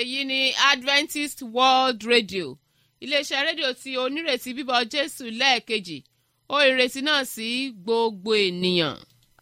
èyí ni adventist world radio iléeṣẹ́ rédíò tí onírètí bíbọ̀ jésù lẹ́ẹ̀kejì ó ìrètí náà sí gbogbo ènìyàn.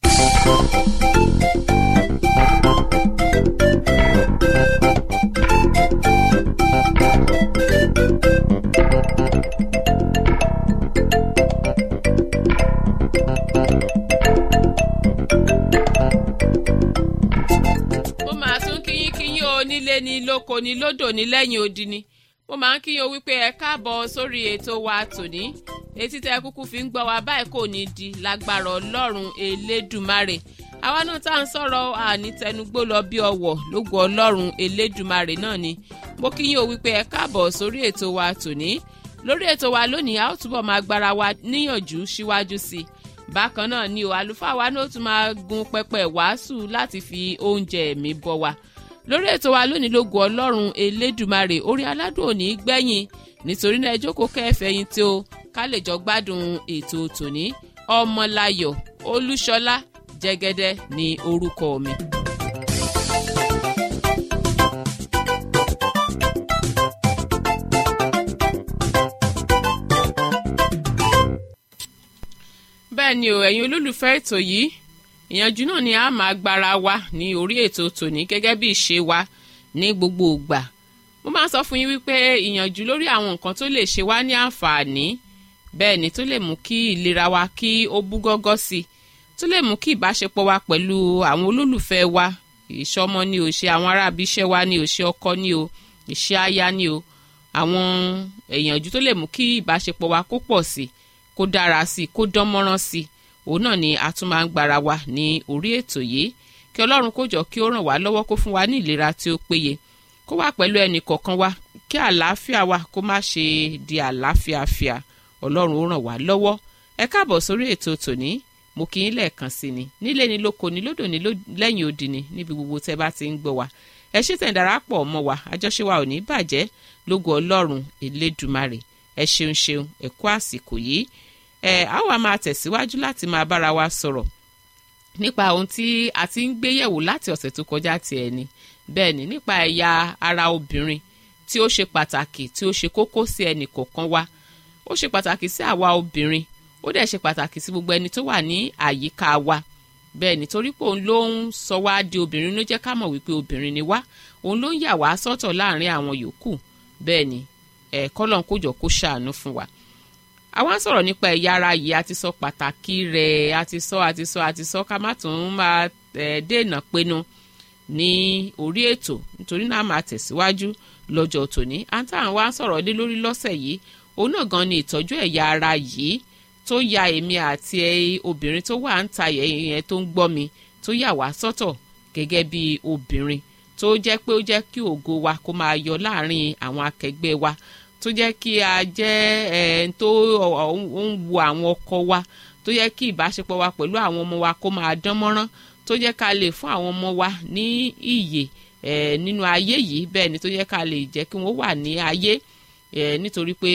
mo máa tún kíyín kíyín o nílé ni lóko ni lódò ní lẹ́yìn odi ni mo máa ń kíyín o wípé ẹ káàbọ̀ sórí ètò wa tòní etí tẹ kúkú fi ń gbọ́ wa báyìí kò ní di lágbára ọlọ́run elédùmarè àwa náà tá à ń sọ̀rọ̀ àní tẹnugbó lọ bí ọwọ̀ lógo ọlọ́run elédùmarè náà ni mo kíyín o wípé ẹ káàbọ̀ sórí ètò wa tòní lórí ètò wa lónìí a ó túbọ̀ máa gbára wa níyànjú síwájú sí i bákan náà ni o àlùfáà wa náà tún máa gun pẹpẹ wàásù láti fi oúnjẹ ẹ̀mí bọ́ wa lórí ètò wa lónìí lógo ọlọ́run elédùmarè orí aládùn òní gbẹ̀yìn nítorí náà ẹ jókòó kẹfẹ̀yìn tí o ká lè jọ gbádùn ètò tòní ọmọláyọ̀ olúṣọlá jẹ́gẹ́dẹ́ ní orúkọ mi. bẹ́ẹ̀ ni o ẹ̀yin olólùfẹ́ ètò yìí ìyànjú náà ni a máa gbára wa ní orí ètò tòní gẹ́gẹ́ bí ìṣe wa ní gbogbo ìgbà mo máa sọ fún yín wípé ìyànjú lórí àwọn nǹkan tó lè ṣe wá ní àǹfààní bẹ́ẹ̀ ni tó lè mú kí ìlera wa kí ó bú gọ́gọ́ sí i tó lè mú kí ìbáṣepọ̀ wa pẹ̀lú àwọn olólùfẹ́ wa ìṣọmọ ni ò ṣe àwọn aráàbí iṣẹ́ wa ni ò ṣe ọkọ ni o ìṣe aya ni o àwọn ìyànjú tó lè mú kí ìbáṣepọ̀ wa kó pọ̀ sí i kó dára sí i kó dán mọ́rán sí i òun náà ni a tún máa ń gbára wa ní orí ètò yìí kí ọlọ́run kó jọ kí ó ràn wá lọ́wọ́ kó fún wa ní ìlera tí ó péye kó wà pẹ̀lú ẹnì kọ̀ọ̀kan wa kí àlàáfíà wa kó má ṣe di àlàáfíàfíà ọlọ́run ó ràn wá lọ́wọ́ ẹ káàbọ̀ sórí ètò tòní mo kì í lẹ́ẹ̀kan sí ni nílé ni lóko ni lódò ni lẹ́yìn odi ni níbi gbogbo tẹ́ bá ti ń gbọ́ wa ẹ ṣe tẹ̀ ń darapọ̀ mọ́ wa àjọṣe wa ò ní bàjẹ́ lógo ọlọ́run elédùmarè ẹ ṣeun ṣeun ẹ kú àsìkò yìí ẹ á wà máa tẹ̀síwájú láti máa bára wa sọ̀rọ̀ nípa ohun tí a ti ń gbé yẹ̀wò láti ọ̀sẹ̀ tó kọjá ti ẹ̀ ni bẹ́ẹ̀ ni nípa ẹ̀yà ara obìnrin tí ó ṣe pàtàkì tí ó ṣe kókó sí ẹnì kọ̀ọ̀kan wa ó ṣe pàtàkì sí àwa obìnrin ó dẹ̀ ṣe pàtàkì sí gbogbo ẹni tó wà ní àyíká wa bẹ́ẹ̀ nítorí pé òun ló ń sọ wá di obìnrin ló jẹ́ ká mọ̀ wípé obìnrin ni wá òun ló ń yà wá sọ́tọ̀ láàrin àwọn yòókù bẹ́ẹ̀ ni ẹ̀ kọ́lọ́n kójọ kó ṣàánú fún wa àwa ń sọ̀rọ̀ nípa ẹ̀yà ara yìí a ti sọ pàtàkì rẹ̀ a ti sọ a ti sọ a ti sọ ká má tún máa dènà pinnu ní orí ètò nítorí náà máa tẹ̀síwájú lọ́jọ́ tòní àǹtá àwọn ń sọ̀rọ̀ lé lórí lọ́sẹ̀ yìí òun náà gan ni ìtọ́jú ẹ̀yà ara yìí tó ya èmi àti obìnrin tó wà ń ta yẹn tó ń gbọ́ mi tó yà wá sọ́tọ̀ gẹ́gẹ́ bí obìnrin tó jẹ́ pé ó jẹ́ kí ògo wa kó máa yọ láàrin àwọn akẹgbẹ́ wa tó jẹ́ kí a jẹ́ ẹ̀ tó ń wo àwọn ọkọ wa tó jẹ́ kí ìbáṣepọ̀ wa pẹ̀lú àwọn ọmọ wa kó máa dán mọ́rán tó jẹ́ ká lè fún àwọn ọmọ wa ní ìyè ẹ̀ nínú ayé yìí bẹ́ẹ̀ ni tó jẹ́ ká lè jẹ́ kí wọ́n wà ní ayé ẹ̀ nítorí pé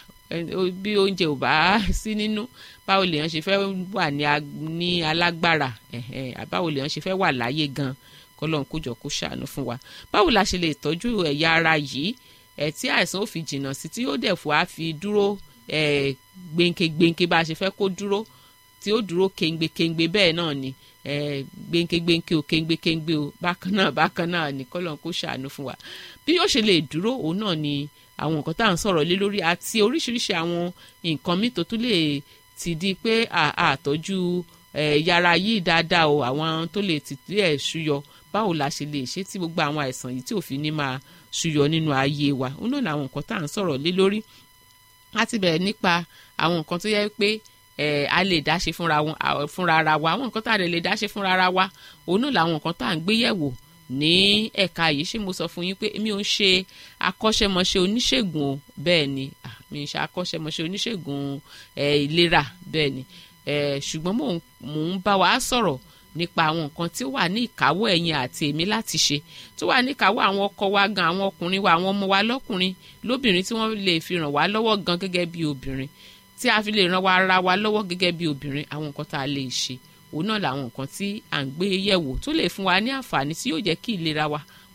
bí oúnjẹ ò bá sí nínú báwo lèèyàn ṣe fẹ́ wà ní alágbára báwo lèèyàn ṣe fẹ́ wà láyé gan kọ́lọ́n kójọ kó ṣàánú fún wa báwo la ṣe lè tọ́jú ẹ̀yà ara yìí ẹ tí àìsàn ò fi jìnnà sí tí ó dẹ̀ fún wa fi dúró ẹ gbẹ̀ǹkẹ̀gbẹ̀ǹkẹ̀ bá a ṣe fẹ́ kó dúró tí ó dúró kéńgbékéńgbé bẹ́ẹ̀ náà ni ẹ gbẹ̀ǹkẹ̀gbẹ̀ǹkẹ̀ ò kéńgbékéńgbé o bákan náà bákan náà ni kọ́lọ́n kó ṣàánú fún wa bí yóò ṣe lè dúró òun náà ni àwọn nǹkan tá à ń sọ̀rọ̀ lé lórí àti oríṣiríṣi àwọn nǹkan míì tó tún lè ti di pé àtọ́jú yàrá yìí dáadáa o àwọn tó lè tìtì ẹ̀ ṣúyọ báwo la ṣe lè ṣe tí gbogbo àwọn àìsàn yìí tí ò fi ní máa ṣúyọ nínú ayé wa òun náà làwọn nǹkan tá à ń sọ̀rọ̀ lé lórí láti bẹ̀rẹ̀ nípa àwọn nǹkan tó yẹ pé a lè dáṣe fúnra ara wa àwọn nǹkan tá a lè dáṣe fúnra ara wa òun náà làwọn nǹkan tá à ń gbé yẹ̀wò ní ẹ̀ka yìí ṣé mo sọ fún yín pé mi ò ń ṣe akọ́ṣẹ́mọṣẹ́ oníṣègùn o bẹ́ẹ̀ ni mi ń ṣe akọ́ṣẹ́mọṣẹ́ oníṣègùn ìlera bẹ́ẹ̀ ni ṣùgbọ́n mò ń bá wa sọ̀rọ̀ nípa àwọn nǹkan tí ó wà ní ìkáwọ́ ẹ̀yin àti èmi láti ṣe tó wà ní ìkáwọ́ àwọn ọkọ wa gan àwọn ọkùnrin wa àwọn ọmọ wa lọ́kùnrin lóbìnrin tí wọ́n lè fi ràn wá lọ́wọ́ gan gẹ́gẹ́ bí obìnrin tí a fi lè ràn wá ara wa lọ́wọ́ gẹ́gẹ́ bí obìnrin àwọn nǹkan tá a lè ṣe òun náà làwọn nǹkan tí à ń gbé yẹ̀wò tó lè fún wa ní àǹfààní tí yóò jẹ́ kí ìlera wa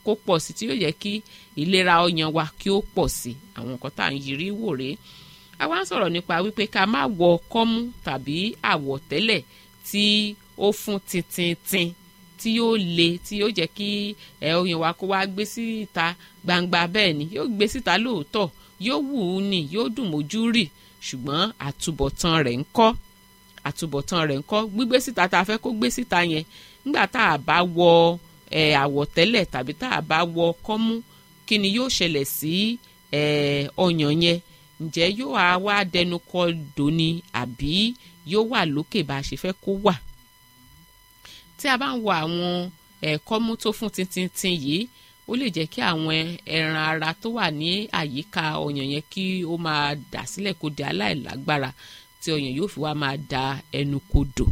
kó pọ̀ sí tí yóò jẹ́ kí ìlera ọyàn wa kí ó pọ̀ sí àwọn nǹkan tá à ń yiri wò rèé a wá ń sọ̀rọ̀ nípa wípé ká má wọ kọ́mú tàbí àwọ̀tẹ́lẹ̀ tí ó fún tintintin tí yóò le tí yóò jẹ́ kí ẹ ọyàn wa kó wá gbé síta gbangba bẹ́ẹ̀ ni yóò gbé síta lóòótọ́ yóò wù ú ni yóò dùn mójú rì ṣùgbọ́n àtúbọ̀tán rẹ̀ ń kọ́ àtúbọ̀tán rẹ̀ ń kọ́ gbígbé síta tá a fẹ́ kó gbé síta yẹn nígbà tá a bá wọ ẹ àwọ̀tẹ́lẹ̀ tàbí tá a bá wọ kọ́mú kí ni yóò ṣẹlẹ̀ sí ẹ ọyàn yẹn ǹjẹ́ yóò á wá dẹnu kọ dòní àbí yóò wà lókè bá a ṣe fẹ́ kó wà tí a bá ń wo àwọn ẹ̀kọ́mú tó fún tintintin yìí ó lè jẹ́ kí àwọn ẹran ara tó wà ní àyíká ọyàn yẹn kí ó máa dà sílẹ̀ kó di aláìlágbára tí ọyàn yóò fi wá máa da ẹnu kodò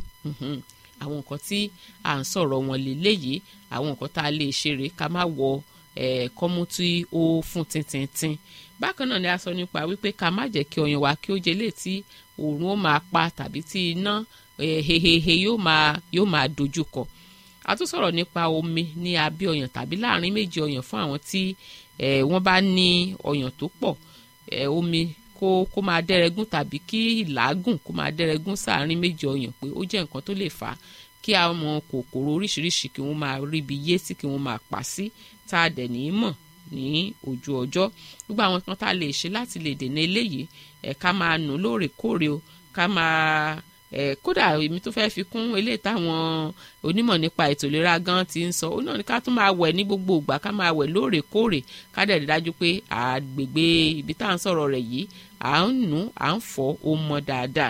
àwọn nǹkan tí à ń sọ̀rọ̀ wọn lélẹ́yìí àwọn nǹkan tá a lè ṣe rèé ká má wọ ẹ̀kọ́mú tí ó fún tintintin bákan náà ni a sọ nípa wípé ká má jẹ́ kí ọyàn wa kí ó jẹ lé tí òòrùn ó máa pa tàbí tí iná hehehe yóò máa yóò máa dojú kọ a tún sọ̀rọ̀ nípa omi ní abẹ́ ọyàn tàbí láàrin méjì ọyàn fún àwọn tí wọ́n bá ní ọyàn tó pọ̀ omi kó kó máa dẹ́rẹ́gún tàbí kí ìlàágùn kó máa dẹ́rẹ́gún sáàrin méjì ọyàn pé ó jẹ́ nǹkan tó lè fà á kí àwọn kòkòrò oríṣiríṣi kí wọ́n máa ríbi yé sí kí wọ́n máa pa sí tá a dẹ̀ ní í mọ̀ ní ojú ọjọ́ gbogbo àwọn kan tá a lè ṣe láti lè dènà eléyìí ẹ̀ ká máa nù lóòrèkóòrè o ká máa ẹ̀ kódà èmi tó fẹ́ẹ́ fi kún eléyìí táwọn onímọ̀ nípa ètò ìlera gan ti ń sọ ó náà ní ká tún máa wẹ̀ ní gbogbo ìgbà ká máa wẹ̀ lóòrèkóòrè ká dẹ̀ rí dájú pé àgbègbè ibi tá à ń sọ̀rọ̀ rẹ̀ yìí à ń nù à ń fọ̀ ó mọ́ dáadáa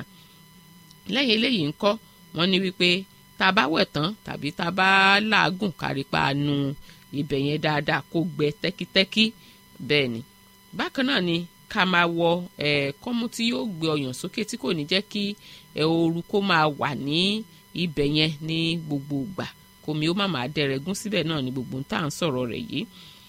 lẹ́yìn eléyìí ńkọ́ wọ́n ní wípé tá a bá wẹ̀ tán tàbí tá a bá làágùn kárípa nu ibẹ̀ yẹn dáadáa kó gbẹ tẹ́kítẹ́kí bẹ́ẹ̀ ni bákan náà ni ká máa wọ ẹ̀ kọ́mú tí yóò gbé ọyàn sókè tí kò ní jẹ́ kí ẹ̀ ooru kó máa wà ní ibẹ̀ yẹn ní gbogbo ìgbà kòmí ó má máa dẹrẹ̀gún síbẹ̀ náà ní gbogbo tá à ń sọ̀rọ̀ rẹ̀ yìí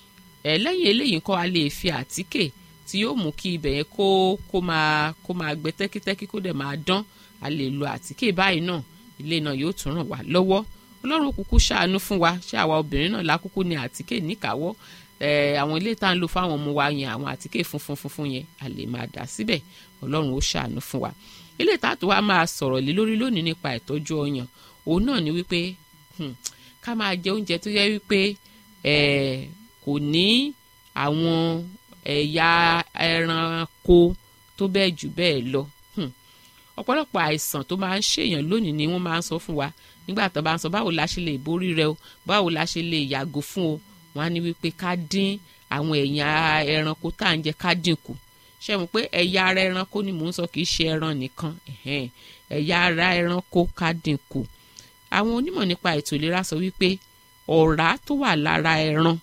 ẹ̀ lẹ́yìn eléyìí kọ́ a lè fi àtíkè tí yóò mú kí ibẹ̀ yẹn kó kó máa kó máa gbẹ tẹ́kítẹ́kí kó dẹ̀ máa dán a lè lo àtíkè báyìí náà ilé náà yóò tún ràn wá lọ́wọ́ ọlọ́run kúkú ṣàánú fún wa ṣé àwa obìnrin náà lákúkú ní àtíkè níkàáwọ́ àwọn ilé tá à ń lò fáwọn ọmọ wa yẹn àwọn àtíkè funfun funfun yẹn a lè máa dà síbẹ̀ ọlọ́run ó ṣàánú fún wa ilé tààtò wa máa sọ̀rọ̀ lé lórí lónìí nípa ìtọ́jú ọyàn òun náà ni wípé ká máa jẹ oúnjẹ tó yẹ wípé kò ní àwọn ẹ̀yà ẹranko tó bẹ́ẹ̀ jù bẹ́ẹ̀ lọ ọ̀pọ̀lọpọ̀ àìsàn tó máa ń ṣèyàn lónìí ni wọ́n máa ń sọ fún wa nígbà tó bá ń sọ báwo la ṣe lè borí rẹ o báwo la ṣe lè yàgò fún o wọ́n á ní wípé ká dín àwọn ẹ̀yà ẹranko tá à ń jẹ ká dínkù ṣe mọ̀ pé ẹ̀yà ara ẹranko ni mò ń sọ kì í ṣe ẹran nìkan ẹ̀yà ara ẹranko ká dínkù àwọn onímọ̀ nípa ètò ìlera sọ wípé ọ̀rá tó wà lára ẹran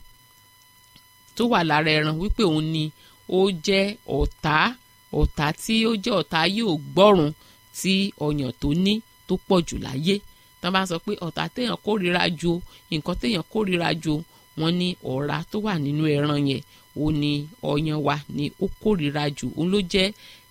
tó wà lára ẹran wípé òun ni ó jẹ́ ọ̀tá ọ̀tá tí ó jẹ́ ọ̀tá yóò gbọ́rùn tí ọyàn tó ní tó pọ̀ jù láyé tí wọ́n bá sọ pé ọ̀tá téèyàn kórìíra ju nǹkan téèyàn kórìíra ju wọ́n ní ọ̀rá tó wà nínú ẹran yẹn ó ní ọyàn wa ni ó kórìíra jù òun ló jẹ́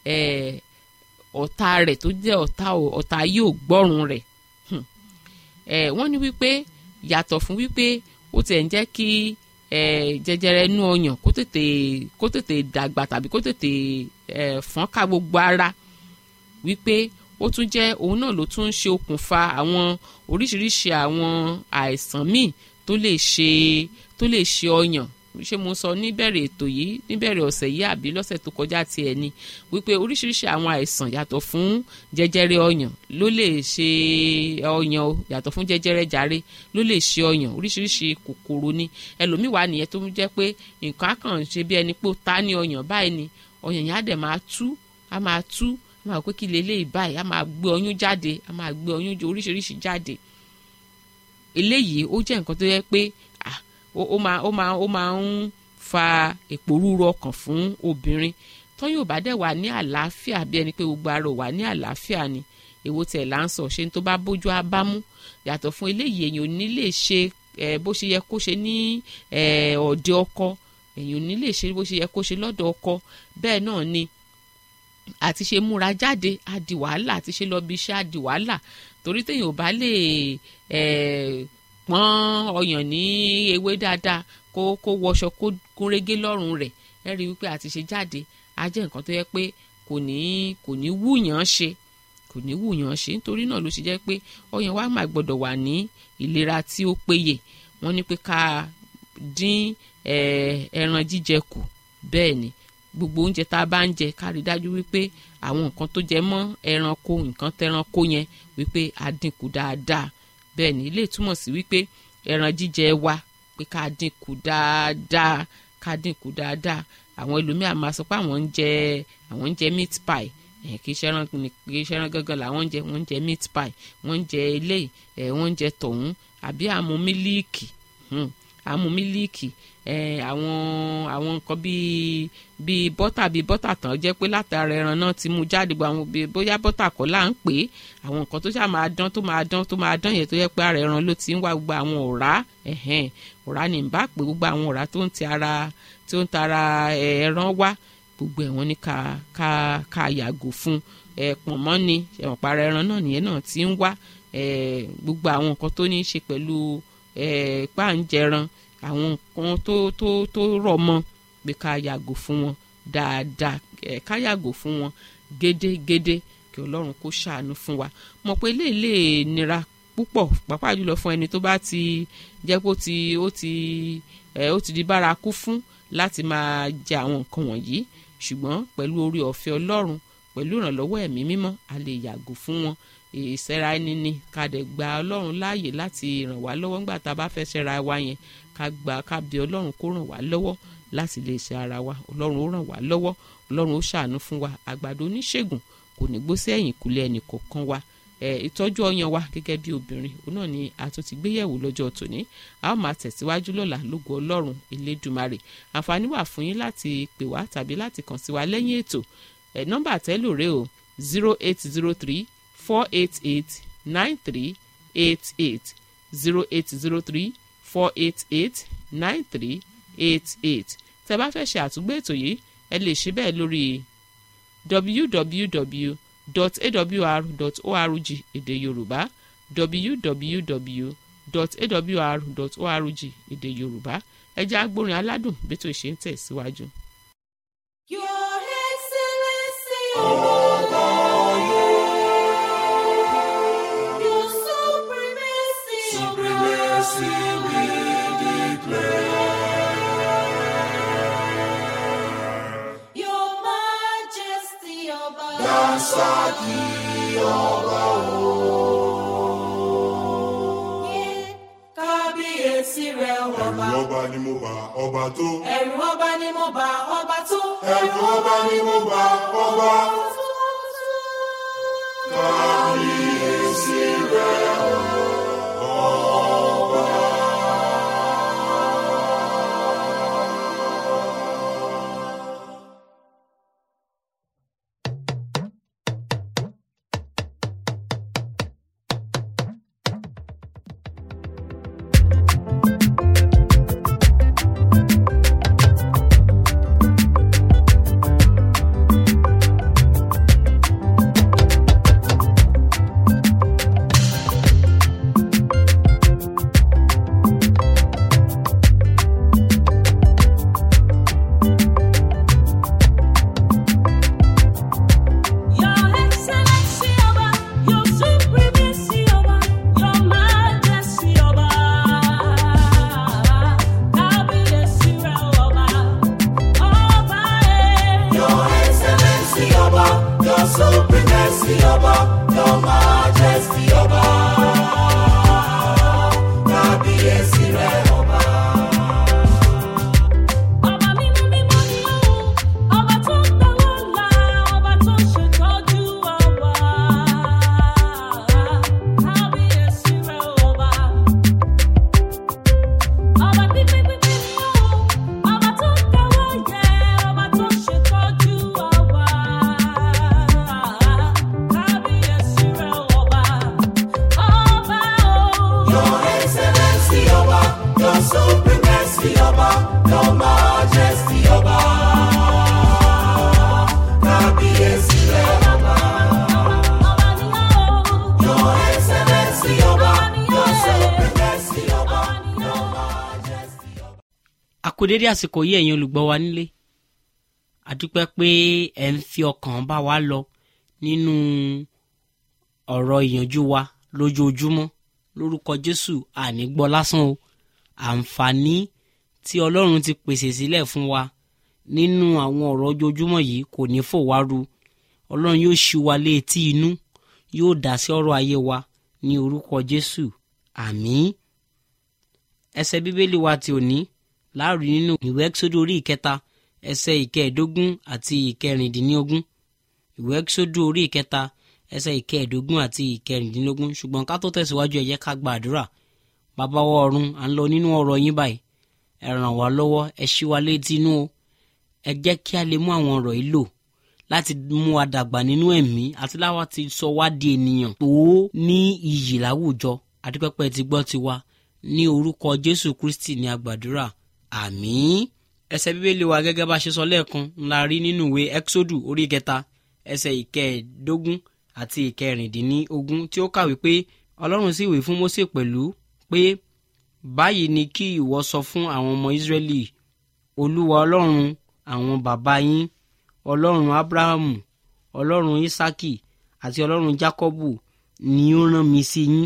ọ̀tá rẹ̀ tó jẹ́ ọ̀tá ọ̀tá yóò gbọ́rùn rẹ̀ wọ́n ní wípé yàtọ̀ fún wípé ó tiẹ̀ ń jẹ́ kí jẹjẹrẹ inú ọyàn kó tètè kó tètè dàgbà tàbí kó tètè fọ́n ká gbogbo ara wípé ó tún jẹ́ òun náà ló tún ń ṣe okùnfà àwọn oríṣiríṣi àwọn àìsàn míì tó lè ṣe tó lè ṣe ọyàn ṣé mo sọ níbẹ̀rẹ̀ ètò yìí níbẹ̀rẹ̀ ọ̀sẹ̀ yìí àbí lọ́sẹ̀ tó kọjá tiẹ̀ ni wípé oríṣiríṣi àwọn àìsàn yàtọ̀ fún jẹjẹrẹ ọyàn ló lè ṣe ọyàn o yàtọ̀ fún jẹjẹrẹ jàre ló lè ṣe ọyàn oríṣiríṣi kòkòrò ni ẹlòmíì wà nìyẹn tó ń jẹ́ pé nǹkan á kàn ṣe bí ẹni pé ó ta ní ọyàn báyìí ni ọyàn yẹn á dẹ̀ máa tú á máa tú á máa pé kí leléyìí báyìí á máa gbé ọyún jáde á máa gbé ọyún oríṣiríṣi jáde eléyìí ó jẹ́ nǹkan tó yẹ pé ó máa ó máa ó máa ń fa èpòrúurú ọkàn fún obìnrin tó yóò bá dẹ̀ wà ní àlàáfíà bí ẹni pé gbogbo ara ò wà ní àlàáfíà ni èwo tẹ̀ là ń sọ ṣe tó bá bójú á bá mú yàtọ̀ fún eléyìí èèyàn ò ní lè ṣe bó ṣe yẹ kó ṣe ní ọ̀dẹ ọkọ èèyàn ò ní lè ṣe bó ṣe yẹ kó ṣe lọ́dọ̀ ọkọ bẹ́ẹ̀ náà ni àti ṣe múra jáde á di wàhálà àti ṣe lọ bí iṣẹ́ á di wàhálà torí téèyàn ò bá lè pọ́n ọyàn ní ewé dáadáa kó kó wọṣọ kó gúnrégé lọ́rùn rẹ̀ ẹ rí wípé àti ṣe jáde á jẹ́ nǹkan tó yẹ pé kò ní kò ní wúyàn ṣe kò ní wúyàn ṣe nítorí náà ló ṣe jẹ́ pé ọyàn wa máa gbọ́dọ̀ wà ní ìlera tí ó péye wọ́n ní pé ká dín ẹran jíjẹ kù bẹ́ẹ̀ ni gbogbo oúnjẹ tá a bá ń jẹ ká rí dájú wípé àwọn nǹkan tó jẹ mọ́ ẹranko nǹkan tẹranko yẹn wípé a dínkù dáadáa bẹ́ẹ̀ ni ilé túmọ̀ sí wípé ẹran jíjẹ wa pé ká dínkù dáadáa ká dínkù dáadáa àwọn ẹlòmíà máa sọ pé àwọn ń jẹ àwọn ń jẹ meat pie ẹ kì í ṣẹran kì í ṣẹran gangan làwọn ń jẹ wọ́n ń jẹ meat pie wọ́n ń jẹ eléyìí ẹ wọ́n ń jẹ tọ̀hún àbí àmú mílíìkì àmú mílíìkì ẹ àwọn àwọn nǹkan bíi bíi bọ́tà bíi bọ́tà tán jẹ́ pé látara ẹran náà ti mú jáde gbogbo àwọn bíi bóyá bọ́tà kọ́ là ń pè é àwọn nǹkan tó ṣáà máa dán tó máa dán tó máa dán yẹn tó yẹ pé ara ẹran ló ti ń wá gbogbo àwọn ọ̀rá ẹ̀hẹ́n ọ̀rá ni bá pé gbogbo àwọn ọ̀rá tó ń ti ara tó ń tara ẹran wá gbogbo ẹ̀ wọ́n ní ká ká ká yàgò fún ẹ̀ pọ̀n mọ́ ni ẹ̀wọ̀n para ẹran náà nìyẹn náà ti ń wá gbogbo àwọn nǹkan tó ní í ṣe pẹ̀lú páǹjẹran àwọn nǹkan tó tó tó rọ̀ mọ́ pé ká yàgò fún wọn dáadáa ká yàgò fún wọn gédégédé kí ọlọ́run kó ṣàánú fún wa mọ̀ pé eléyìí lè nira púpọ̀ pàápàá jùlọ fún ẹni tó bá ti jẹ́ pé ó ti ó ti ó ti di bárakú fún láti máa jẹ àwọn nǹkan wọ̀nyí ṣùgbọ́n pẹ̀lú orí ọ̀fẹ́ ọlọ́run pẹ̀lú ìrànlọ́wọ́ ẹ̀mí mímọ́ a lè yàgò fún wọn ìṣẹ́ra ẹni ni ká dẹ̀ gba ọlọ́run láàyè láti ràn wá lọ́wọ́ nígbà tá a bá fẹ́ ṣẹ́ra wa yẹn ká gba ká bí ọlọ́run kó ràn wá lọ́wọ́ láti lè ṣe ara wa ọlọ́run ó ràn wá lọ́wọ́ ọlọ́run ó ṣàánú fún wa àgbàdo oníṣègùn kò ní gbó sí ẹ̀yìn kúlẹ̀ ẹnì kọ̀ọ̀kan wa ìtọ́jú ọyàn wa gẹ́gẹ́ bí obìnrin òun náà ni a tún ti gbéyẹ̀wò lọ́jọ́ tòní a ó máa tẹ̀síwájú lọ́la lógo ọlọ́run elédùmarè àǹfààní wà fún yín láti pè wá tàbí láti kàn sí wa lẹ́yìn ètò ẹ̀ nọ́mbà tẹ́lòrè o zero eight zero three four eight eight nine three eight eight zero eight zero three four eight eight nine three eight eight tẹ́ bá fẹ́ ṣe àtúgbò ètò yìí ẹ lè ṣe bẹ́ẹ̀ lórí www.awr.org èdè yorùbá www.awr.org èdè yorùbá ẹ jẹ́ agbórin aládùn bí tó ṣe ń tẹ̀síwájú. Your Excellency. Your Supremacy. Supremacy we declare. Your Majesty Ọba. Dansaki ọba o. Yeah. Kábíyèsí rẹ̀ Ẹ̀rù ọba. ọba ni mo bá ọba tó. Ẹ̀rù ọba ni mo bá ọba tó. Ẹ̀rù ọba ni mo bá ọba. Kábíyèsí rẹ̀ ọba. Your Excellency Ọba, Your Supremacy Ọba, Your Majesty Ọba. Kábíyèsí rẹ̀ ọba, ọba ẹ̀. Your Excellency ọba, Your Supremacy ọba, Your Majesty ọba. Kábíyèsí rẹ̀ ọba. Ọba mímọ́ mímọ́ ni ó, ọba tó ń gbọ́wọ́ ńlá, ọba tó ń ṣètọ́jú ọba. Kábíyèsí rẹ̀ ọba. Ọba pípín pípín ni ó, ọba tó ń gbọ́wọ́ yẹ, ọba tó ń ṣètọ́jú ọba. Kábíyèsí rẹ̀ ọba. Ọba o. Your Excellency ọba, Your Supremacy ọba, Your Majesty ọba. Kábíyèsí rẹ̀ ọba. Ọba ni ó. Your Excellency ọba, Your Supremacy ọba, Your Majesty ọba. àkódédé àsìkò yìí ẹ̀yin olùgbọ́ wa nílé àdúpẹ́ pé ẹ̀ ń fi ọkàn bá wa lọ nínú ọ̀rọ̀ ìyànjú wa lójoojúmọ́ lórúkọ jésù àní gbọ́ lásán o àǹfààní tí ọlọ́run ti pèsè sílẹ̀ fún wa nínú àwọn ọ̀rọ̀ ojoojúmọ́ yìí kò ní fò wá ru ọlọ́run yóò ṣí wa létí inú yóò dá sí ọ̀rọ̀ ayé wa ní orúkọ jésù àmín ẹsẹ̀ bíbélì wa ti òní láàrí nínú ìwé ẹ́kísódù orí ìkẹta ẹsẹ̀ ìkẹẹ̀ẹ́dógún àti ìkẹrìndínlógún ìwé ẹ́kísódù orí ìkẹta ẹsẹ̀ ìkẹẹ̀ẹ́dógún àti ìkẹrìndínlógún ṣùgbọ́n ká tó tẹ̀síwájú ẹ jẹ́ ká gba àdúrà bàbá wa ọ̀run à ń lọ nínú ọ̀rọ̀ yín báyìí ẹ ràn wá lọ́wọ́ ẹ ṣí wa létí inú o ẹ jẹ́ kí a lè mú àwọn ọ̀rọ̀ yìí lò láti mú wa dàgbà nínú ẹ̀mí àti láwa ti sọ wá di ènìyàn tó ní iyì láwùjọ adúpẹ́pẹ́ ti gbọ́ ti wa ní orúkọ jésù kristi ní agbàdúrà àmín ẹsẹ̀ bíbélì wa gẹ́gẹ́ bá ṣe sọ lẹ́ẹ̀kan ńlá rí nínú ìwé exodu orí kẹta ẹsẹ̀ ìkẹẹ̀ẹ́dógún àti ìkẹrìndínlógún tí ó kàwé pé ọlọ́run sì wí fún mósè pẹ̀lú pé báyìí ni kí ìwọ sọ fún àwọn ọmọ ìsírẹ́lì olúwa ọlọ́run àwọn bàbá yín ọlọ́run abrahamu ọlọ́run isaki àti ọlọ́run jacobu ni ó rán mi sí yín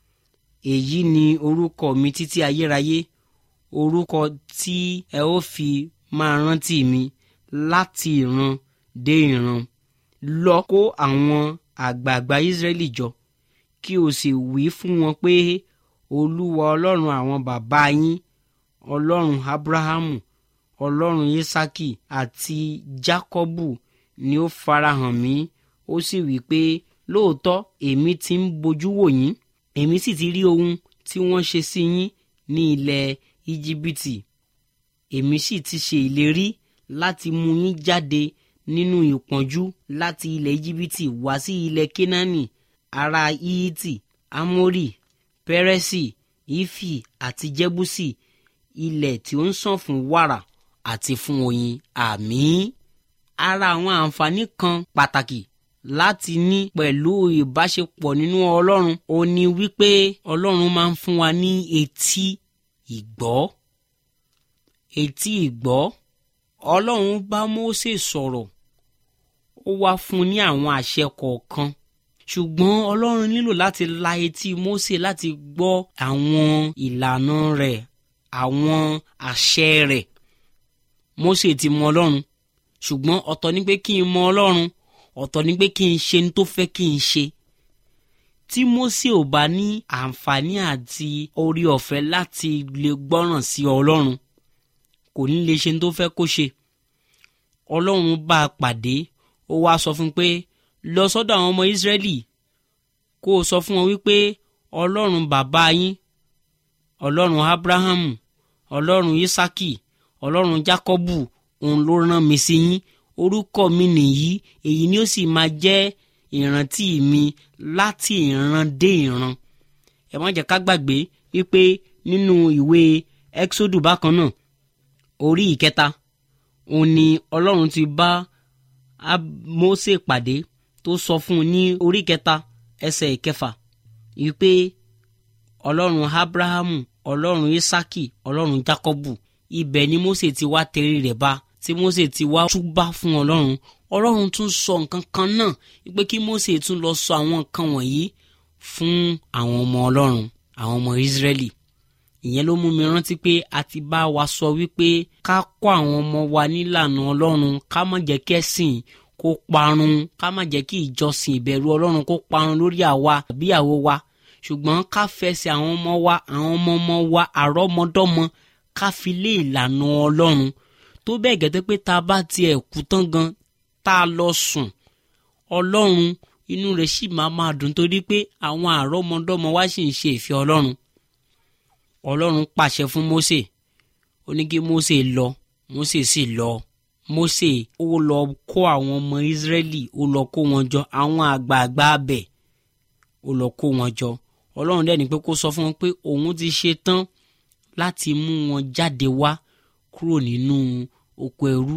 èyí ni orúkọ mi títí ayérayé orúkọ tí ẹ ó fi máa rántí mi láti ìran dé ìran lọ kó àwọn àgbààgbà israẹli jọ kí o sì wí fún wọn pé olúwa ọlọ́run àwọn bàbá yín ọlọ́run abrahamu ọlọ́run isaki àti jacobu ni ó farahàn mí ó sì wí pé lóòótọ́ èmi ti ń bojú wò yín èmi sì ti rí ohun tí wọ́n ṣe sí yín ní ilẹ̀ íjíbítì èmi sì ti ṣe ìlérí láti mú yín jáde nínú ìpọ́njú láti ilẹ̀ íjíbítì wá sí ilẹ̀ kénáánì ará íítì ámórì pẹ́rẹ́sì ífì àti jẹ́búsì ilẹ̀ tí ó ń sàn fún wàrà àti fún oyin àmín ara àwọn àǹfààní kan pàtàkì láti ní pẹ̀lú ìbáṣepọ̀ nínú ọlọ́run ó ní wípé ọlọ́run máa ń fún wa ní etí ìgbọ́ etí ìgbọ́ ọlọ́run bá Mósè sọ̀rọ̀ ó wá fún un ní àwọn àṣẹ kọ̀ọ̀kan ṣùgbọ́n ọlọ́run nílò láti la etí Mósè láti gbọ́ àwọn ìlànà rẹ̀ àwọn àṣẹ rẹ̀ Mósè ti mọ ọlọ́run ṣùgbọ́n ọ̀tọ̀ ni pé kí n mọ ọlọ́run ọ̀tọ̀ ni pé kí n ṣe ní tó fẹ́ kí n ṣe tí Mósè ò bá ní àǹfààní àti orí ọ̀fẹ́ láti lè gbọ́ràn sí ọlọ́run kò ní lè ṣe ní tó fẹ́ kó ṣe ọlọ́run bá a pàdé ó wá sọ fún un pé lọ sọ́dọ̀ àwọn ọmọ Ísírẹ́lì kó o sọ fún wọn wípé ọlọ́run bàbá yín ọlọ́run Ábúráhámù ọlọ́run Ísákì ọlọ́run Jákọ́bù òun ló rán mi sí yín orúkọ mi nìyí èyí ni ó sì máa jẹ́ ìrántí mi láti ìran dé ìran ẹ má jẹ́ ká gbàgbé wípé nínú ìwé Ẹ́kísódù bákan náà orí ìkẹta òun ni ọlọ́run ti bá Mósè pàdé tó sọ fún un ní orí ìkẹta ẹsẹ̀ ìkẹfà wípé ọlọ́run Ábúráhámù ọlọ́run Ísákì ọlọ́run Jákọ́bù ibẹ̀ ni Mósè ti wá tẹrí rẹ̀ bá tí Mósè ti wá túbá fún ọlọ́run ọlọ́run tún sọ nǹkan kan náà wípé kí Mósè tún lọ sọ àwọn nǹkan wọ̀nyí fún àwọn ọmọ ọlọ́run àwọn ọmọ Ísírẹ́lì ìyẹn ló mú mi rántí pé a ti bá wa sọ wípé ká kọ́ àwọn ọmọ wa nílànà ọlọ́run ká má jẹ́ kí ẹ̀sìn kó parun ká má jẹ́ kí ìjọsìn ìbẹ̀rù ọlọ́run kó parun lórí àwa àbíyàwó wa ṣùgbọ́n ká fẹsẹ̀ àwọn ọmọ wa àwọn ọmọ ọmọ wa àrọ́mọdọ́mọ ká fi lé ìlànà ọlọ́run tó bẹ́ẹ̀ gẹ́tẹ́ pé tá a bá tiẹ̀ kú tán gan tá a lọ sùn ọlọ́run inú rẹ̀ sì máa máa dùn torí pé àwọn àrọ́mọdọ́mọ wa sì ń ṣe ìfẹ́ ọlọ́run ọlọ́run pàṣẹ fún Mósè ó ní kí Mósè lọ Mósè sì lọ Mósè ó lọ kó àwọn ọmọ Ísírẹ́lì ó lọ kó wọn jọ àwọn àgbààgbà abẹ ó lọ kó wọn jọ ọlọ́run dẹ̀ ní pé kó sọ fún wọn pé òun ti ṣe tán láti mú wọn jáde wá kúrò nínú oko ẹrú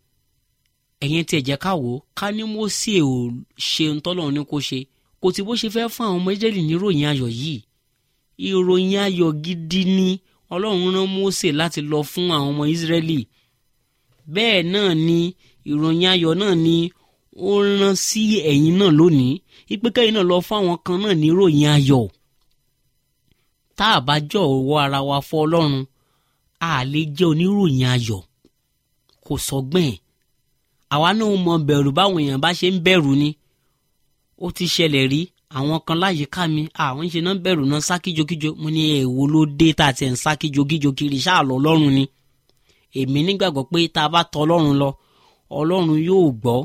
ẹ̀yẹn tí ẹ jẹ́ ká wò ó ká ní Mósè ò ṣe ń tọ́lọ́run ní kó ṣe kò tí bó ṣe fẹ́ fún àwọn ọmọ Ísírẹ́lì ní ìròyìn ayọ̀ yìí ìròyìn ayọ̀ gidi ni ọlọ́run rán mósè láti lọ fún àwọn ọmọ ìsírẹ́lì bẹ́ẹ̀ náà ni ìròyìn ayọ̀ náà ni ó rán sí ẹ̀yin náà lónìí ìpínkẹ́yìn náà lọ fún àwọn kan náà ní ìròyìn ayọ̀ tá a bá jọ ọwọ́ ara wa fọ́ ọlọ́run a lè jẹ́ oníròyìn ayọ̀ kò sọgbẹ́n àwa náà mọ bẹ̀rù báwọn èèyàn bá ṣe ń bẹ̀rù ni ó ti ṣẹlẹ̀ rí àwọn kan láyìíká mi àwọn ń ṣe náà bẹ̀rù náà sá kíjokíjo mo ní èèwo ló dé tá a ti ń sá kíjokíjo kiri ṣáà lọ ọlọ́run ni èmi nígbàgbọ́ pé tá a bá tọ ọlọ́run lọ ọlọ́run yóò gbọ́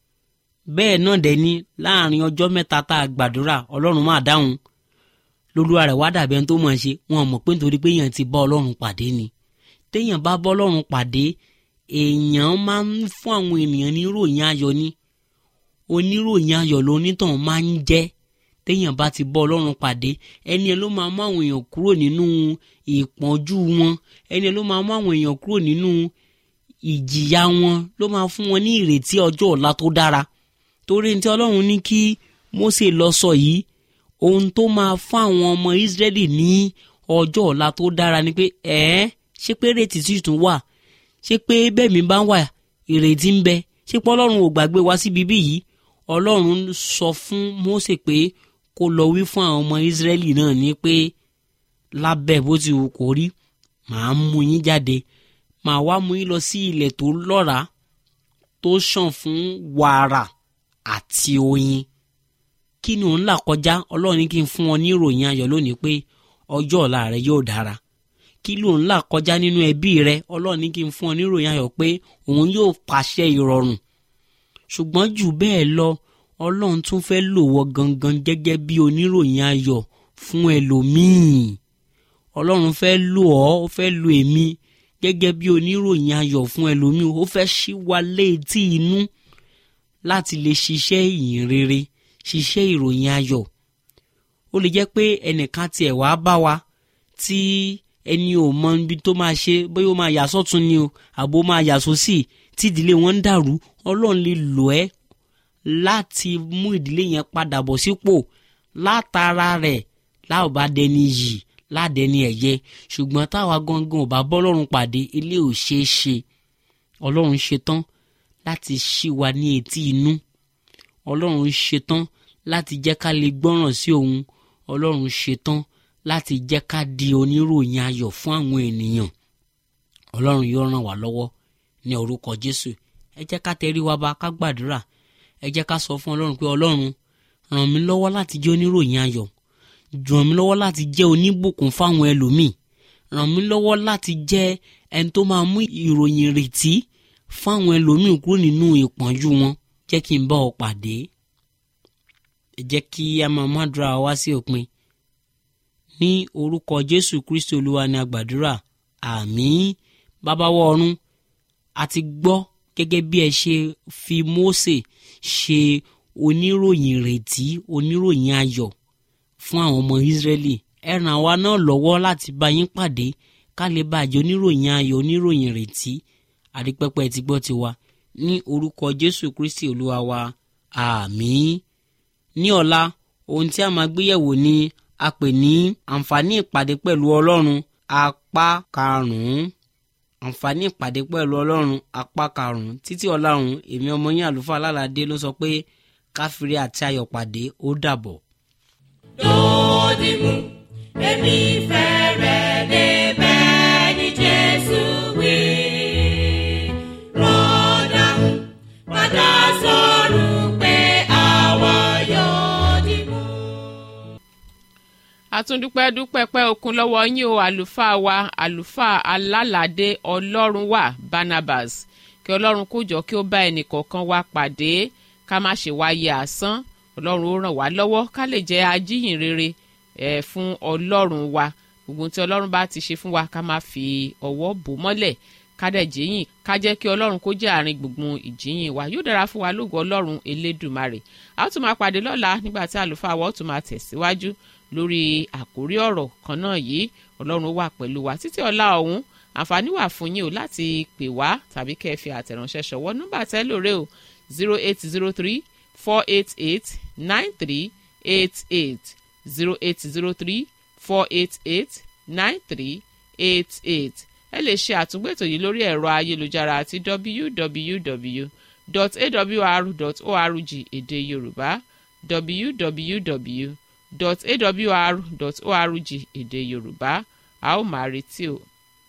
bẹ́ẹ̀ náà dẹ̀ ni láàrin ọjọ́ mẹ́ta tá a gbàdúrà ọlọ́run máa dáhùn lolúwa rẹ̀ wá dàbí ẹni tó mọ̀ ṣe wọn mọ̀ pé nítorí pé èèyàn ti bá ọlọ́run pàdé ni téèyàn bá bọ́ ọlọ́run pàdé èèyàn máa ń fún àwọn ènìyàn ní ìròyìn ayọ̀ ni oníròyìn ayọ̀ lónítàn máa ń jẹ́ téèyàn bá ti bọ́ ọlọ́run pàdé ẹni ẹ ló máa mú àwọn èèyàn kúrò nínú ìpọ́njú wọn ẹni ẹ ló máa mú àwọn èèyàn kúrò nínú ìjìyà wọn ló máa fún wọn ní ìrètí ọjọ́ ọ̀la tó dára torí ní tí ọlọ́run ní kí Mósè lọ sọ yìí ohun tó máa fún àwọn ọmọ Ísírẹ́lì ní ọjọ́ ọ̀la tó dára ni pé ẹ̀ẹ́ ṣé pé ìrètí sì tún wà ṣé pé bẹ́ẹ̀ mi bá wà ìrètí ń bẹ ṣé pé ọlọ́run ò gbàgbé wa síbi bí yìí ọlọ́run sọ fún Mósè pé kó lọ wí fún àwọn ọmọ Ísírẹ́lì náà ní pé lábẹ́ bó ti wù kó rí màá mú yín jáde màá wá mú yín lọ sí ilẹ̀ tó lọ́ràá tó ṣàn fún wàrà àti oyin kí ni òun là kọjá ọlọ́run ní kí n fún ọ ní ìròyìn ayọ̀ lónìí pé ọjọ́ ọ̀la rẹ yóò dára kí ló ń là kọjá nínú ẹbí rẹ ọlọ́run ní kí n fún ọ ní ìròyìn ayọ̀ pé òun yóò pàṣẹ ìrọ̀rùn ṣùgbọ́n jù bẹ́ẹ̀ lọ ọlọ́run tún fẹ́ lò wọ́ gangan gẹ́gẹ́ bí oníròyìn ayọ̀ fún ẹlòmíì ọlọ́run fẹ́ lò ọ́ ó fẹ́ lò èmi gẹ́gẹ́ bí oníròyìn ayọ̀ fún ẹlòmíì ó fẹ́ ṣí wa létí inú láti lè ṣiṣẹ́ ìyìn rere ṣiṣẹ́ ìròyìn ayọ̀ ó lè jẹ́ pé ẹnìkan tiẹ̀ wá bá wa tí ẹni ò mọ ibi tó máa ṣe bóyá ó máa yà sọ́tún ni o àbó máa yà sósì tí ìdílé wọn ń dàrú ọlọ́run lè lò ẹ́ láti mú ìdílé yẹn padà bọ̀ sípò látara rẹ̀ láò bá dẹni yìí ládẹni ẹ̀yẹ ṣùgbọ́n táwa gangan ò bá bọ́lọ́run pàdé ilé ò ṣeé ṣe ọlọ́run ṣetán láti ṣí wa ní etí inú ọlọ́run ṣetán láti jẹ́ ká lè gbọ́ràn sí òun ọlọ́run ṣetán láti jẹ́ ká di oníròyìn ayọ̀ fún àwọn ènìyàn ọlọ́run yóò ràn wá lọ́wọ́ ní orúkọ jésù ẹ jẹ́ ká tẹrí wa ba ká gbàdúrà ẹ jẹ́ ká sọ fún ọlọ́run pé ọlọ́run ràn mí lọ́wọ́ láti jẹ́ oníròyìn ayọ̀ ràn mí lọ́wọ́ láti jẹ́ oníbùkún fáwọn ẹlòmíì ràn mí lọ́wọ́ láti jẹ́ ẹni tó máa mú ìròyìn ìrètí fáwọn ẹlòmíì kúrò nínú ìpọ́njú wọn jẹ́ kí n bá ọ pàdé ẹ jẹ́ kí a máa mádùúrà wá sí òpin ní orúkọ jésù kristi olúwa ni a gbàdúrà àmín bàbáwọ ọ̀run a ti gbọ́ gẹ́gẹ́ bí ẹ ṣe fi mósè ṣe oníròyìn ìrètí oníròyìn ayọ̀ fún àwọn ọmọ ìsírẹ́lì ẹ ràn wá náà lọ́wọ́ láti bá yín pàdé ká lè bàjẹ́ oníròyìn ayọ̀ oníròyìn ìrètí àdìpẹ́pẹ́ ti gbọ́ tiwa ní orúkọ jésù kristi olúwa wa àmín ní ọ̀la ohun tí a máa gbéyẹ̀wò ni a pè ní àǹfààní ìpàdé pẹ̀lú ọlọ́run apá karùn-ún àǹfààní ìpàdé pẹ̀lú ọlọ́run apá karùn-ún títí ọlọ́run èmi ọmọ yín àlùfáà alálàdé ló sọ pé káfíńrí àti ayọ̀ pàdé ó dàbọ̀. Dòdìmú, èmi fẹ́ rẹ̀ débẹ̀ ní Jésù wí. Rọ́dàmú, padà sọ̀rọ̀ pé àwa yóò dìmú. àtúndúpẹ́ dúpẹ́ pẹ́ okun lọ́wọ́ yín o àlùfáà wa àlùfáà alálàdé ọlọ́run wà barnabas kí ọlọ́run kó jọ kí ó bá ẹnì kọ̀ọ̀kan wa pàdé ká má ṣe wáyé asán ọlọ́run ó ràn wá lọ́wọ́ ká lè jẹ́ ajíhìn rere ẹ̀ fún ọlọ́run wa gbogbo tí ọlọ́run bá ti ṣe fún wa ká má fi ọwọ́ bò mọ́lẹ̀ ká dẹ̀ jíyìn ká jẹ́ kí ọlọ́run kó jẹ́ àárín gbùngbùn ìjíyìn wa yóò dára fún wa lógo ọlọ́run elédùmarè a ó tún máa pàdé lọ́la nígbà tí àlùfáà wa ó tún máa tẹ̀síwájú lórí àkórí ọ̀rọ̀ kan náà yìí ọlọ́run ó wà pẹ̀lú wa títí ọ̀la ọ̀hún àǹfààní wà fún yín o láti pè wá tàbí kẹ́ ẹ fi àtẹ̀ránṣẹ́ ṣọwọ́ nọ́mbà tẹ́lóre o zero eight zero three four eight eight nine three eight eight zero eight zero three four eight eight nine three eight eight ẹ lè ṣe àtúngbètò yìí lórí ẹ̀rọ ayélujára àti www.awr.org èdè yorùbá www.awr.org èdè yorùbá a ó máa retí o.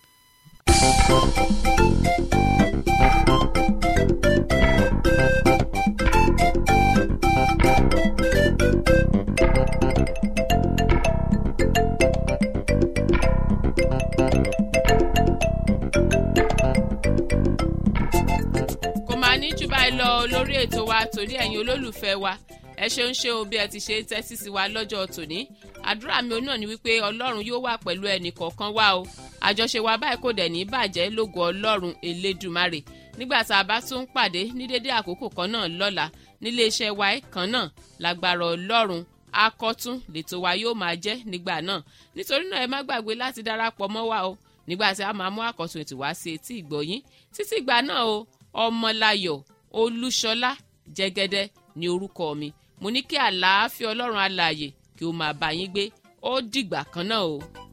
kò máa ní jù báyìí lọ lórí ètò wa torí ẹ̀yin olólùfẹ́ wa ẹ ṣeun ṣeun bí ẹ ti ṣe ń tẹ́tí sí wa lọ́jọ́ tòní àdúrà mi náà ni wípé ọlọ́run yóò wà pẹ̀lú ẹnì kọ̀ọ̀kan wa o àjọṣe wa báyìí kò dẹ̀ ní bàjẹ́ lógo ọlọ́run elédùmarè nígbà tá a bá tún ń pàdé ní dédé àkókò kan náà lọ́la nílé iṣẹ́ wa kan náà lágbára ọlọ́run akọ́tún lètò wa yóò máa jẹ́ nígbà náà nítorí náà ẹ má gbàgbé láti darapọ̀ mọ́ wa o nígbà tí a máa mú àkọ́tún ètò wá sí etí ìgbọ̀yín títí ìgbà náà o ọmọláyọ̀ olúṣọlá jẹ́gẹ́dẹ́ ní orúkọ mi mo ní kí àlàáfíà ọlọ́run alààyè kí ó máa bá yín gbé ó dìgbà kan náà o.